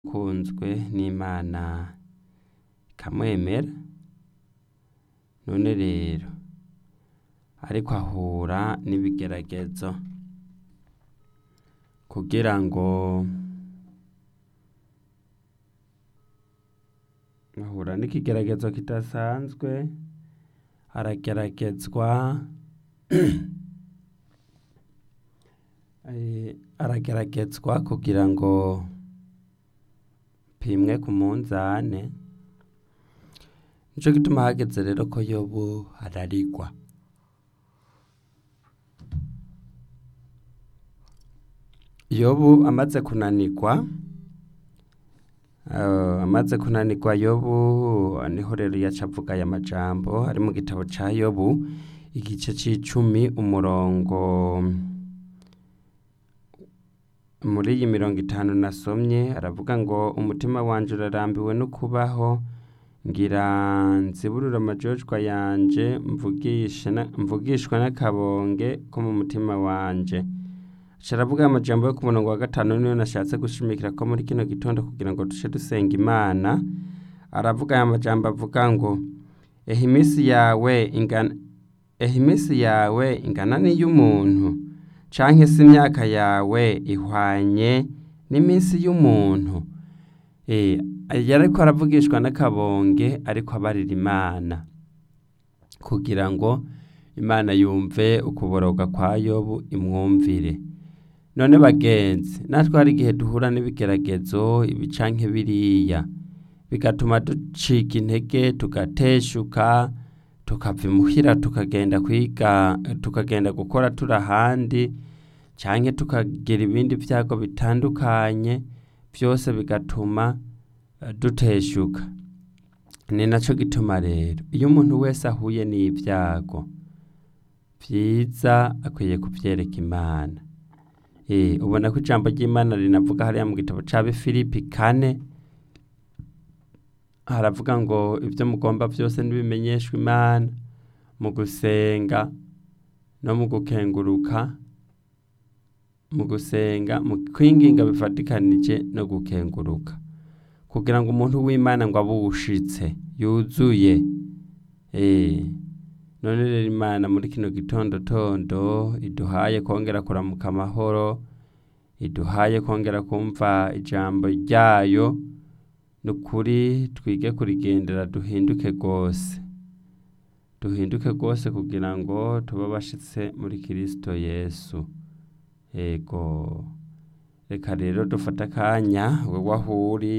kunzwe n'Imana ikamwemera none rero ariko ahura n'ibigeragezo kugira ngo ahura n'ikigeragezo kidasanzwe arageragezwa arageragezwa kugira ngo pimwe ku munzane nico gituma hageze rero ko yobu ararigwa yobu amaze kunanirwa amaze kunanirwa yobu niho rero yaca avuga aya majambo ari mu gitabo ca yobu igice c'icumi umurongo muri iyi mirongo itanu nasomye aravuga ngo umutima wanje urarambiwe no kubaho ngira nziburure amajojwa yanje mvugishwa n'akabonge ko mu mutima wanje aca aravuga amajambo yo ku murongo wa gatanu niyo nashatse gushimikira ko muri kino gitondo kugira ngo duce dusenga imana aravuga aya majambo avuga ngo ehe iminsi yawe ingana ehe iminsi yawe ingana n'iy'umuntu canke se imyaka yawe ihwanye n'iminsi y'umuntu yariko aravugishwa n'akabonge ariko abarira imana kugira ngo imana yumve ukuboroga kwa yobu imwumvire none bagenzi natwe hari igihe duhura n'ibigeragezo ibi canke biriya bigatuma ducika intege tugateshuka tukava imuhira tukagenda kwiga tukagenda gukora turi ahandi canke tukagira ibindi vyago bitandukanye vyose bigatuma duteshuka ni naco gituma rero iyo umuntu wese ahuye n'ivyago vyiza akwiye kuvyereka imana ubona ko ijambo ry'imana rinavuga hariya mu gitabo ca bifilipi kane haravuga ngo ibyo mugomba byose ntibimenyeshwe imana mu gusenga no mu gukenguruka mu gusenga mu kwinginga bifatikanije no gukenguruka kugira ngo umuntu w'imana ngo abe uwushitse yuzuye none rero imana muri kino gitondotondo iduhaye kongera kuramuka amahoro iduhaye kongera kumva ijambo ryayo ni ukuri twige kurigendera duhinduke rwose duhinduke rwose kugira ngo tube bashitse muri kirisito yesu yego reka rero dufate akanya wewe aho uri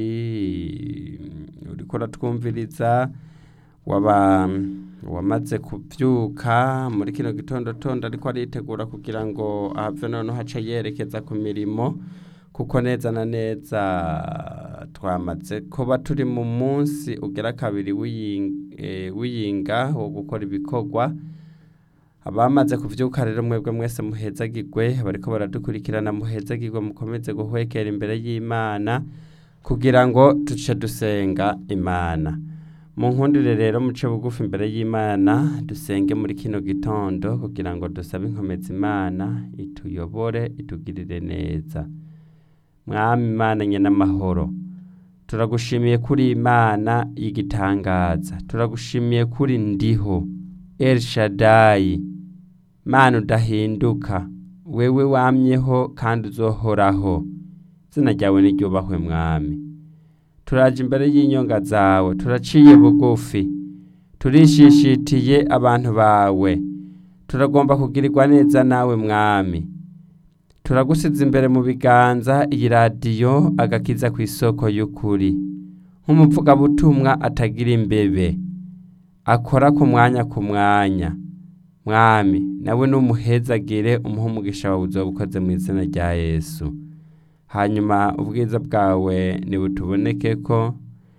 uriko uratwumviriza waba wamaze kubyuka muri kino gitondo tondo ariko aritegura kugira ngo ahave noneho hace yerekeza ku mirimo kuko neza na neza twamaze kuba turi mu munsi ugera kabiri w'iyinga wo gukora ibikorwa abamaze kuvyuka rero mwebwe mwese muhezagirwe bariko baradukurikirana muhezagirwe mukomeze guhwekera imbere y'imana kugira ngo duce dusenga imana mu nkundire rero muce bugufi imbere y'imana dusenge muri kino gitondo kugira ngo dusabe inkomezi imana ituyobore itugirire neza mwami imana nye n'amahoro turagushimiye kuri imana y'igitangaza turagushimiye kuri ndiho el shadayi mana udahinduka wewe wamyeho kandi uzohoraho izina ryawe niryubahwe mwami turaje imbere y'inyonga zawe turaciye bugufi turishishitiye abantu bawe turagomba kugirirwa neza nawe mwami turagusiza imbere mu biganza iyi radiyo agakiza ku isoko y'ukuri nk'umuvugabutumwa atagira imbebe akora ku mwanya ku mwanya mwami nawe n'umuhezagire umuha umugisha wawe uzoba ukoze mu izina rya yesu hanyuma ubwiza bwawe ntibutuboneke ko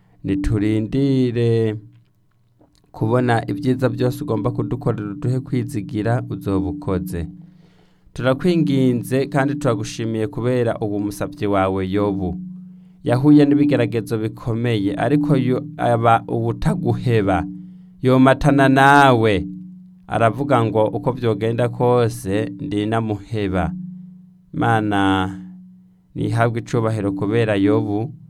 niturindire kubona ibyiza byose ugomba kudukorera uduhe kwizigira uzoba ukoze turakwinginze kandi turagushimiye kubera ubu musabyi wawe yobu yahuye n'ibigeragezo bikomeye ariko yo aba ubutaguheba yomatana nawe aravuga ngo uko byogenda kose ndi namuheba mana nihabwe icubahiro kubera yobu